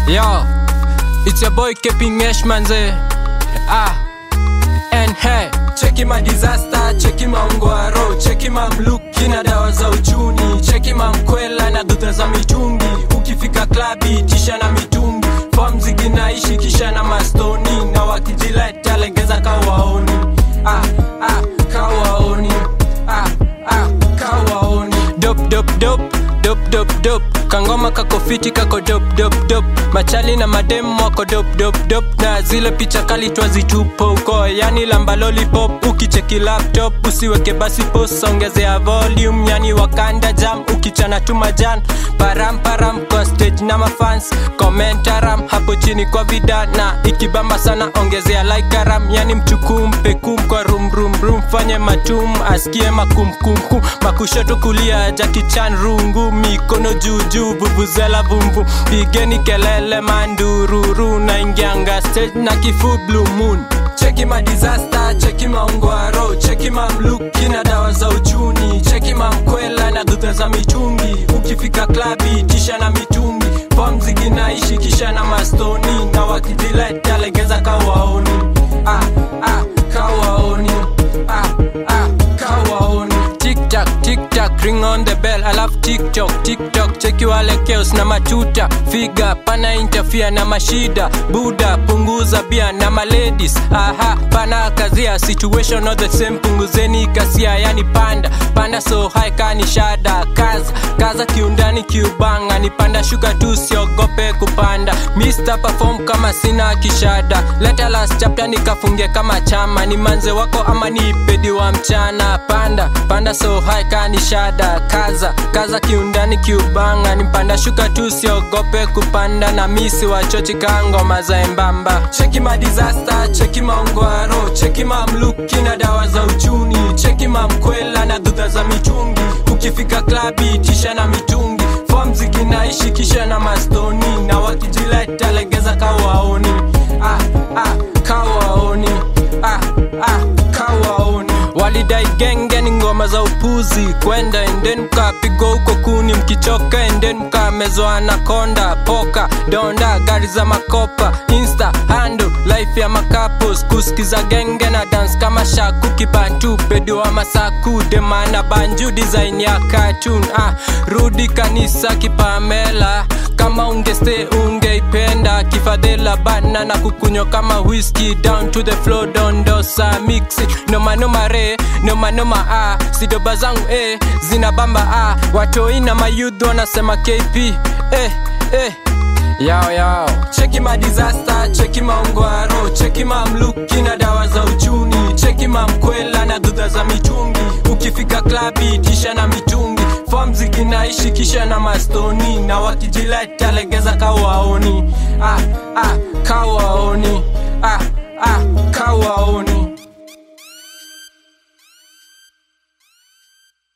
Yo, it's your boy Keeping Ash manze. Ah, and hey, cheki ma disaster, cheki ma ungwaro, cheki ma mluki na dawa za uchuni, cheki ma mkwela na dhudha za mitungi. Ukifika klabi tisha na mitungi, form ziginaishi kisha na mastoni, na wakijileta legeza kawaoni. Ah, ah, kawaoni. Ah, ah, kawaoni. Dop, dop, dop, dop, dop, dop. Kangoma kako fiti kako dop, dop, dop. Machali na madem wako dop, dop, dop. Na zile picha kali twazitupa uko, yani lamba lollipop. Ukicheki laptop usiweke basi post, ongezea volume, yani wakanda jam. Ukichana tu majan param param kwa stage na mafans komentaram hapo chini kwa vida na ikibamba sana ongezea like aram yani mchukum pekum kwa rum rum rum fanye matum asikie makum kum kum makushoto kulia jakichan rungu mikono juu juu vuvuzela vumvu pigeni kelele mandururu na ingianga stage na kifu blue moon cheki ma disaster cheki maungwaro cheki mamluki na dawa za uchuni cheki mamkwela na dhudha za mitungi ukifika klabi tisha na mitungi fom ziginaishi kisha na mastoni na wakijileta legeza kawaoni ah, ah, kawaoni ah, ah, kawaoni tiktak tiktak ring on the bell alafu tiktok tiktok cheki wale keos na matuta figa pana interfere na mashida buda punguza bia na maledis aha pana kazia situation not the same punguzeni kasia yani panda panda so high kani shada kaza kaza kiundani kiubanga nipanda shuka tu siogope kupanda Mr. perform kama sina kishada leta last chapter nikafunge kama chama ni manze wako ama ni pedi wa mchana panda panda so high kani shada kaza kaza kiundani kiubanga nipanda shuka tu siogope kupanda na misi wachochi kangoma za embamba cheki ma disaster cheki maungwaro cheki mamluki na dawa za uchuni cheki mamkwela na dhudha za mitungi ukifika klabi tisha na mitungi fom ziginaishi kisha na mastoni na wakijileta legeza kawaoni ah, ah, kawaoni ah, ah, kawaoni walidai genge ni ngoma za upuzi kwenda enden mkapigwa huko kuni mkichoka enden mkamezwa na konda poka donda gari za makopa insta hando life ya makapos kusikiza genge na dance kama shaku kibantu pedi wa masaku demana banju design ya cartoon ah, rudi kanisa kipamela kama ungeste ungeipenda kifadhela bana na kukunywa kama whisky down to the floor dondosa mixi nomanoma re nomanoma a sidoba zangu e zina bamba a watoi na mayudhu wanasema kp eh, eh. yao yao cheki ma disaster cheki maungwaro cheki mamluki na dawa za uchuni cheki mamkwela na dhudha za mitungi ukifika klabi tisha na mitungi fom ziginaishi kisha na mastoni na wakijileta legeza kawaoni ah, ah, kawaoni ah, ah, kawaoni